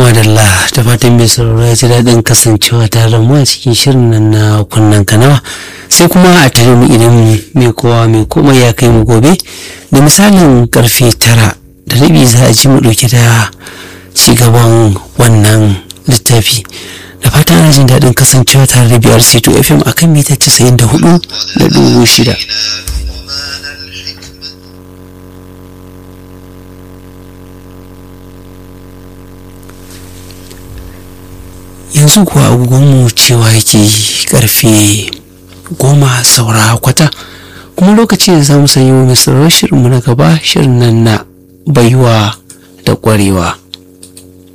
madalla da fatan mai sauraro ya ji daɗin kasancewa tare da mu a cikin shirin nan na kunnen kanawa sai kuma a tare mu idan mai kowa mai komai ya kai mu gobe da misalin karfe tara da rabi za a ji mu ɗauke da cigaban wannan littafi da fatan ana jin daɗin kasancewa tare da biyar c2 fm akan mita 94 da dubu shida yanzu kuwa agogonmu cewa yake karfe goma saura kwata kuma lokaci da za mu sanyi wa mai shirinmu na gaba shirin nan na baiwa da kwarewa